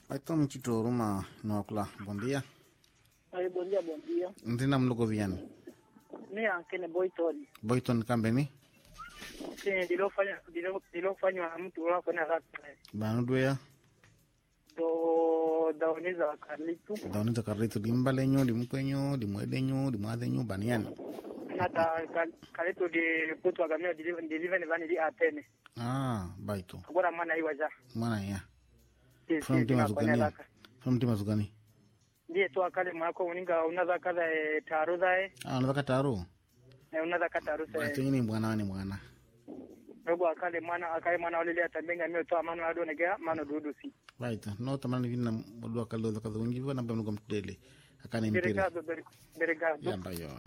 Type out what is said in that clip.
Então, Mtito Ruma Nokula, bom dia. Aí, bom dia, bom dia. Ntina mluko viano. Mi anche ne Boyton. Boyton Kambeni. Sì, ndilofanya ndilo- ndilofanywa na mtu wafanya raka Banu duya. do daoniza kalitu Dauni za karritu dimbalenyo, dimukwenyo, dimwedenyo, dimwadenyo, banian. nata ka- kalitu di putu agamio dilive dilive ni vani di atene Ah, baito. agora mana iwa ja Mwana ya. Sì, From sì, tima tunafanya zugani. raka From tima zugani. ndiye tu akale mwako uninga unaza kaza e, taru zae Ah, nataka taru. e, unaza kataru Baito se ini mwana ni mwana. robo akale mwana akale mwana olele atambenga mio to amano ado negea mano dudu si Baito. No tamani vina bodua kallo za kadhungi vana bamnuka mtudele. Akane mpire. Obrigado, obrigado. Yamba yo.